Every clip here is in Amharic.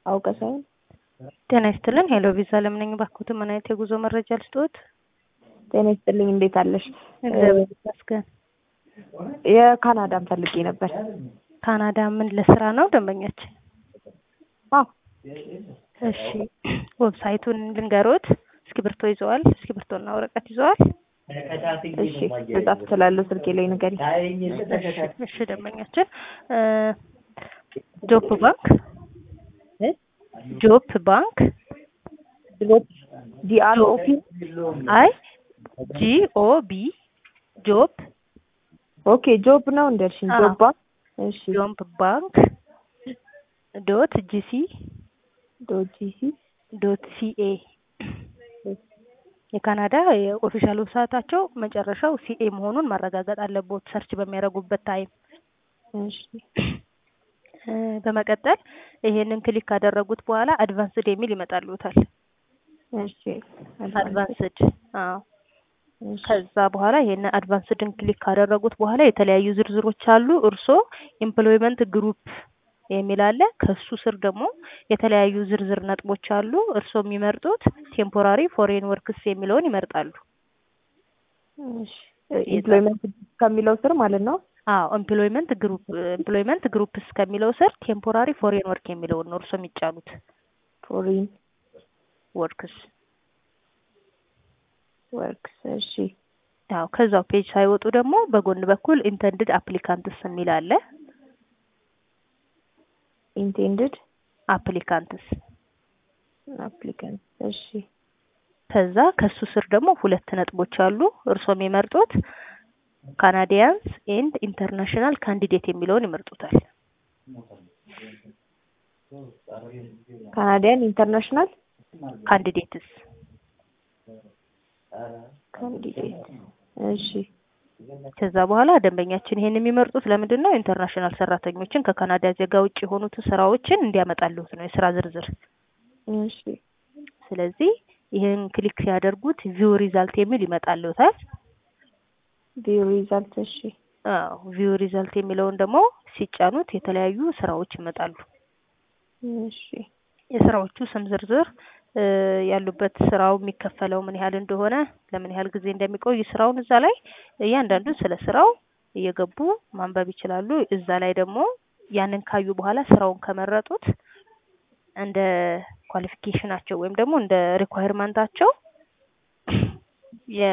አውቀ ሳይሆን ጤና ይስጥልን። ሄሎ ቪዛ ለምነኝ ባክዎት፣ ምን አይነት የጉዞ መረጃ ልስጥዎት? ጤና ይስጥልኝ። እንዴት አለሽ? እግዚአብሔር ይመስገን። የካናዳን ፈልጌ ነበር። ካናዳ ምን ለስራ ነው ደንበኛችን? አዎ እሺ፣ ዌብሳይቱን ልንገሮት። እስክሪብቶ ይዘዋል? እስክሪብቶና ወረቀት ይዘዋል? እሺ፣ መጻፍ እችላለሁ። ስልኬ ላይ ንገሪ። እሺ፣ ደንበኛችን ጆፕ ባንክ ጆፕ ባንክ ጂአርኦፒ አይ ጂ ኦ ቢ ጆብ ኦኬ ጆብ ነው እንደልሽኝ። አዎ። ጆብ ባንክ እሺ ጆብ ባንክ ዶት ጂሲ ዶት ጂሲ ዶት ሲኤ የካናዳ የኦፊሻል ዌብሳይታቸው መጨረሻው ሲኤ መሆኑን ማረጋገጥ አለቦት ሰርች በሚያደርጉበት ታይም። እሺ እ በመቀጠል ይሄንን ክሊክ ካደረጉት በኋላ አድቫንስድ የሚል ይመጣልዎታል። እሺ አድቫንስድ አዎ። እሺ ከዛ በኋላ ይሄን አድቫንስድን ክሊክ ካደረጉት በኋላ የተለያዩ ዝርዝሮች አሉ። እርሶ ኤምፕሎይመንት ግሩፕ የሚል አለ። ከሱ ስር ደግሞ የተለያዩ ዝርዝር ነጥቦች አሉ። እርሶ የሚመርጡት ቴምፖራሪ ፎሬን ወርክስ የሚለውን ይመርጣሉ። እሺ ኤምፕሎይመንት ከሚለው ስር ማለት ነው። አዎ ኤምፕሎይመንት ግሩፕ ኤምፕሎይመንት ግሩፕስ ከሚለው ስር ቴምፖራሪ ፎሬን ወርክ የሚለውን ነው እርሶ የሚጫኑት ፎሪን ወርክስ። ወርክስ እሺ አዎ ከዛው ፔጅ ሳይወጡ ደግሞ በጎን በኩል ኢንተንድድ አፕሊካንትስ የሚል አለ። ኢንቴንድድ አፕሊካንትስ አፕሊካንት እሺ ከዛ ከሱ ስር ደግሞ ሁለት ነጥቦች አሉ። እርሶ የሚመርጡት ካናዲያንስ ኤንድ ኢንተርናሽናል ካንዲዴት የሚለውን ይመርጡታል። ካናዲያን ኢንተርናሽናል ካንዲዴትስ ካንዲዴት እሺ ከዛ በኋላ ደንበኛችን ይሄን የሚመርጡት ለምንድን ነው? ኢንተርናሽናል ሰራተኞችን ከካናዳ ዜጋ ውጭ የሆኑትን ስራዎችን እንዲያመጣልዎት ነው የስራ ዝርዝር። እሺ ስለዚህ ይህን ክሊክ ሲያደርጉት ቪው ሪዛልት የሚል ይመጣልዎታል። ቪው ሪዛልት እሺ አዎ ቪው ሪዛልት የሚለውን ደግሞ ሲጫኑት የተለያዩ ስራዎች ይመጣሉ። እሺ የስራዎቹ ስም ዝርዝር እ ያሉበት ስራው የሚከፈለው ምን ያህል እንደሆነ ለምን ያህል ጊዜ እንደሚቆይ ስራውን እዛ ላይ እያንዳንዱን ስለ ስራው እየገቡ ማንበብ ይችላሉ። እዛ ላይ ደግሞ ያንን ካዩ በኋላ ስራውን ከመረጡት እንደ ኳሊፊኬሽናቸው ወይም ደግሞ እንደ ሪኳየርመንታቸው የ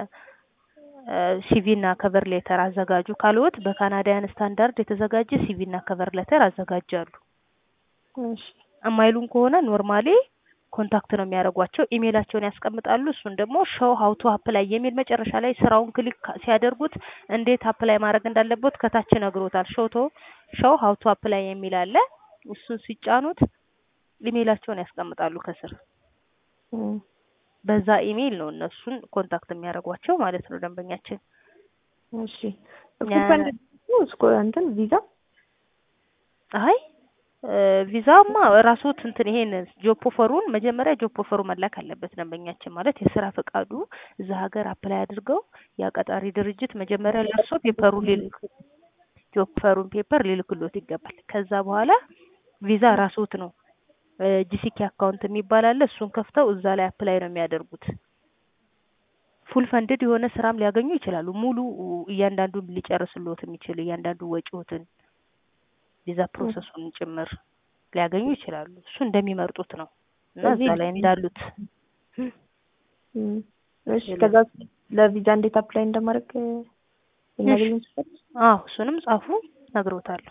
ሲቪ እና ከቨር ሌተር አዘጋጁ ካልዎት በካናዳያን ስታንዳርድ የተዘጋጀ ሲቪ እና ከቨር ሌተር አዘጋጃሉ። እሺ እማይሉን ከሆነ ኖርማሊ ኮንታክት ነው የሚያደርጓቸው። ኢሜይላቸውን ያስቀምጣሉ። እሱን ደግሞ ሾው ሀው ቱ አፕላይ የሚል መጨረሻ ላይ ስራውን ክሊክ ሲያደርጉት እንዴት አፕላይ ማድረግ እንዳለበት ከታች ነግሮታል። ሾቶ ሾው ሀው ቱ አፕላይ የሚል አለ። እሱን ሲጫኑት ኢሜይላቸውን ያስቀምጣሉ ከስር። እም በዛ ኢሜይል ነው እነሱን ኮንታክት የሚያደርጓቸው ማለት ነው ደንበኛችን። እሺ ስኮፐንድ እስኮ እንትን ቪዛ አይ ቪዛማ ራስዎት እንትን ይሄን ጆብ ኦፈሩን መጀመሪያ ጆብ ኦፈሩ መላክ አለበት ደንበኛችን ማለት የስራ ፈቃዱ እዛ ሀገር አፕላይ አድርገው ያ ቀጣሪ ድርጅት መጀመሪያ ለእርሶ ፔፐሩን ሊልክ ጆብ ኦፈሩን ፔፐር ሊልክሎት ይገባል። ከዛ በኋላ ቪዛ ራስዎት ነው ጂሲኪ አካውንት የሚባል አለ። እሱን ከፍተው እዛ ላይ አፕላይ ነው የሚያደርጉት። ፉል ፈንድድ የሆነ ስራም ሊያገኙ ይችላሉ። ሙሉ እያንዳንዱን ሊጨርስልዎት የሚችል እያንዳንዱ ወጪዎትን ቪዛ ፕሮሰሱን ጭምር ሊያገኙ ይችላሉ። እሱ እንደሚመርጡት ነው እና እዛ ላይ እንዳሉት እም እሺ ከዛ ለቪዛ እንዴት አፕላይ እንደማድረግ ልናገኝ እንችላለን? አዎ እሱንም ጻፉ ነግሮታለሁ።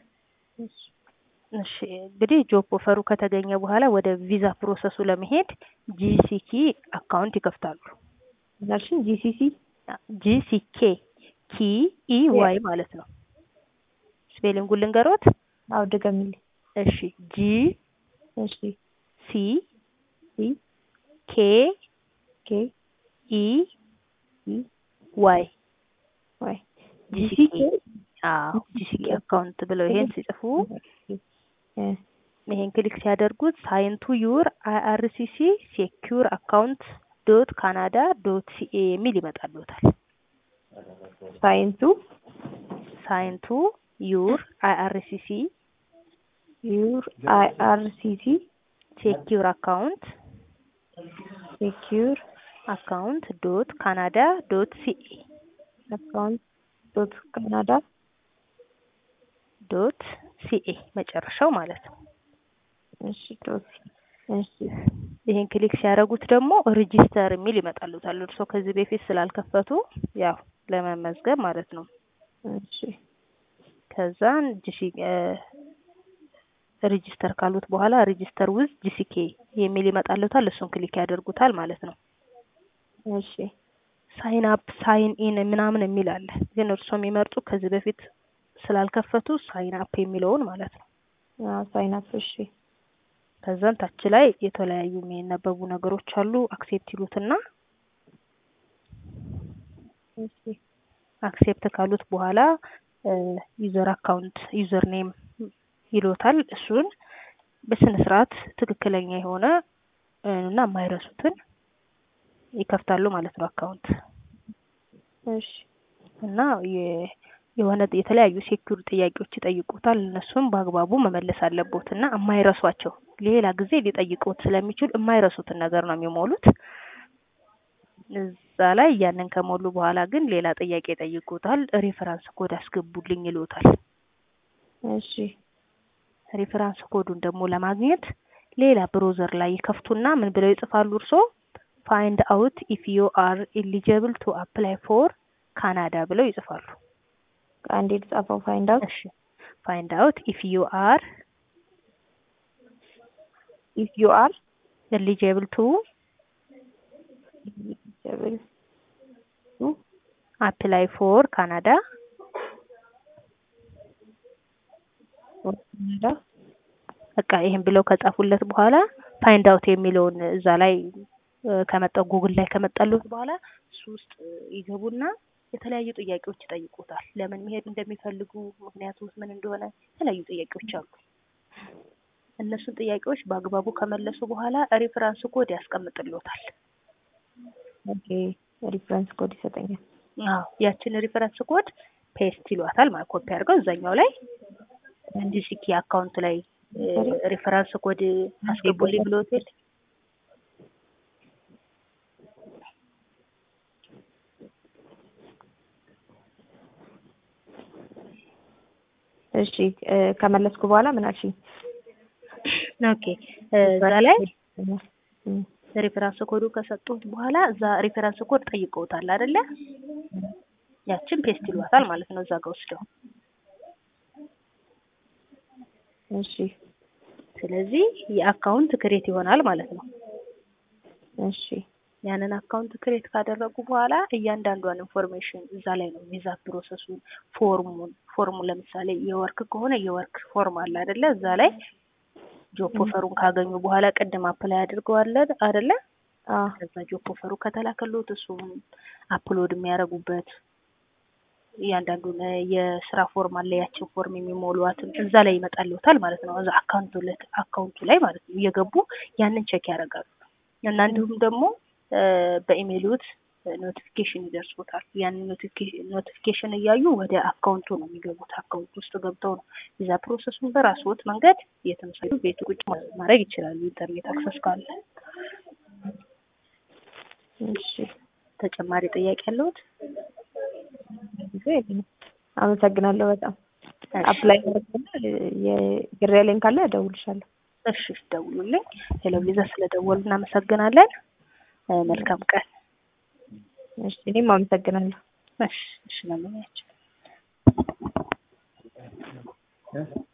እሺ እንግዲህ ጆብ ኦፈሩ ከተገኘ በኋላ ወደ ቪዛ ፕሮሰሱ ለመሄድ ጂሲኪ አካውንት ይከፍታሉ። ምናልሽኝ ጂሲሲ ጂሲኬ ኪ ኢ ዋይ ማለት ነው። ስፔሊንጉን ልንገሮት። አዎ ድገሚልኝ። እሺ ጂ እሺ ሲ ሲ ኬ ኬ ኢ ኢ ዋይ ዋይ ጂሲኬ አዎ ጂሲኬ አካውንት ብለው ይሄን ሲጽፉ እ ይሄን ክሊክ ሲያደርጉት ሳይንቱ ዩር አይአርሲሲ ሴኪዩር አካውንት ዶት ካናዳ ዶት ሲኤ የሚል ይመጣልዎታል። ሳይንቱ ሳይንቱ ዩር አይአርሲሲ ዩር አይ አር ሲ ሲ ሴኪዩር አካውንት ሴኪዩር አካውንት ዶት ካናዳ ዶት ሲኤ አካውንት ዶት ካናዳ ዶት ሲኤ መጨረሻው ማለት ነው። እሺ ዶት እሺ ይሄን ክሊክ ሲያደርጉት ደግሞ ሬጂስተር የሚል ይመጣሉታል። እርስዎ ከዚህ በፊት ስላልከፈቱ ያው ለመመዝገብ ማለት ነው። እሺ ከዛን ጂሲ ሬጂስተር ካሉት በኋላ ሬጂስተር ውዝ ጂሲኬ የሚል ይመጣሉታል። እሱን ክሊክ ያደርጉታል ማለት ነው። እሺ ሳይን አፕ ሳይን ኢን ምናምን የሚል አለ። ግን እርስዎ የሚመርጡ ከዚህ በፊት ስላልከፈቱ ሳይን አፕ የሚለውን ማለት ነው። አዎ ሳይን አፕ እሺ ከዛን ታች ላይ የተለያዩ የሚነበቡ ነገሮች አሉ። አክሴፕት ይሉትና እሺ አክሴፕት ካሉት በኋላ ዩዘር አካውንት ዩዘር ኔም ይሎታል። እሱን በስነ ስርዓት ትክክለኛ የሆነ እና የማይረሱትን ይከፍታሉ ማለት ነው አካውንት እሺ እና የሆነ የተለያዩ ሴኩር ጥያቄዎች ይጠይቁታል። እነሱም በአግባቡ መመለስ አለቦት እና የማይረሷቸው ሌላ ጊዜ ሊጠይቁት ስለሚችሉ የማይረሱትን ነገር ነው የሚሞሉት። እዛ ላይ ያንን ከሞሉ በኋላ ግን ሌላ ጥያቄ ይጠይቁታል። ሬፈራንስ ኮድ አስገቡልኝ ይሉታል። እሺ ሬፈራንስ ኮዱን ደግሞ ለማግኘት ሌላ ብሮዘር ላይ ይከፍቱና ምን ብለው ይጽፋሉ? እርሶ ፋይንድ አውት ኢፍ ዩ አር ኤሊጀብል ቱ አፕላይ ፎር ካናዳ ብለው ይጽፋሉ። አንዴ የተጻፈው ፋይንድ አውት እሺ ፋይንድ አውት ኢፍ ዩ አር ኢፍ ዩ አር ኤሊጀብል ቱ ኤሊጀብል ቱ አፕላይ ፎር ካናዳ ፎር ካናዳ በቃ ይሄን ብለው ከጻፉለት በኋላ ፋይንድ አውት የሚለውን እዛ ላይ ከመጣው ጉግል ላይ ከመጣሉት በኋላ እሱ ውስጥ ይገቡና የተለያዩ ጥያቄዎች ይጠይቁታል። ለምን መሄድ እንደሚፈልጉ ምክንያቱ ምን እንደሆነ የተለያዩ ጥያቄዎች አሉ። እነሱን ጥያቄዎች በአግባቡ ከመለሱ በኋላ ሪፍራንስ ኮድ ያስቀምጥሎታል። ኦኬ ሪፍረንስ ኮድ ይሰጠኛል። አዎ ያችን ሪፈረንስ ኮድ ፔስት ይሏታል ማለት ኮፒ አድርገው እዛኛው ላይ ጂሲኪ አካውንት ላይ ሪፈረንስ ኮድ አስገቡልኝ ብሎት የለ እሺ ከመለስኩ በኋላ ምን አልሽኝ? ኦኬ እዛ ላይ ሪፈረንስ ኮዱ ከሰጡት በኋላ እዛ ሪፈረንስ ኮድ ጠይቀውታል አይደለ? ያችን ፔስት ይሏታል ማለት ነው እዛ ጋር ወስደው። እሺ ስለዚህ የአካውንት ክሬት ይሆናል ማለት ነው። እሺ ያንን አካውንት ክሬት ካደረጉ በኋላ እያንዳንዷን ኢንፎርሜሽን እዛ ላይ ነው ቪዛ ፕሮሰሱን፣ ፎርሙን ፎርሙ ለምሳሌ የወርክ ከሆነ የወርክ ፎርም አለ አይደለ? እዛ ላይ ጆብ ኦፈሩን ካገኙ በኋላ ቅድም አፕላይ አድርገዋል አይደለ? ከዛ ጆብ ኦፈሩ ከተላከሉት እሱም አፕሎድ የሚያደርጉበት እያንዳንዱን የስራ ፎርም አለ ያችን ፎርም የሚሞሏትን እዛ ላይ ይመጣልዎታል ማለት ነው። እዛ አካውንቱ አካውንቱ ላይ ማለት ነው እየገቡ ያንን ቼክ ያደርጋሉ እና እንዲሁም ደግሞ በኢሜይሎት ኖቲፊኬሽን ይደርሶታል። ያንን ኖቲፊኬሽን እያዩ ወደ አካውንቱ ነው የሚገቡት። አካውንት ውስጥ ገብተው ነው ቪዛ ፕሮሰሱን በራስዎት መንገድ የተመሳዩ ቤት ቁጭ ማድረግ ይችላሉ፣ ኢንተርኔት አክሰስ ካለ። እሺ ተጨማሪ ጥያቄ ያለዎት? አመሰግናለሁ በጣም አፕላይ የግር ያለኝ ካለ እደውልሻለሁ። እሺ ደውሉልኝ። ሄሎ ቪዛ ስለደወሉ እናመሰግናለን። መልካም ቀን። እሺ እኔም አመሰግናለሁ። እሺ እሺ ለምኛቸው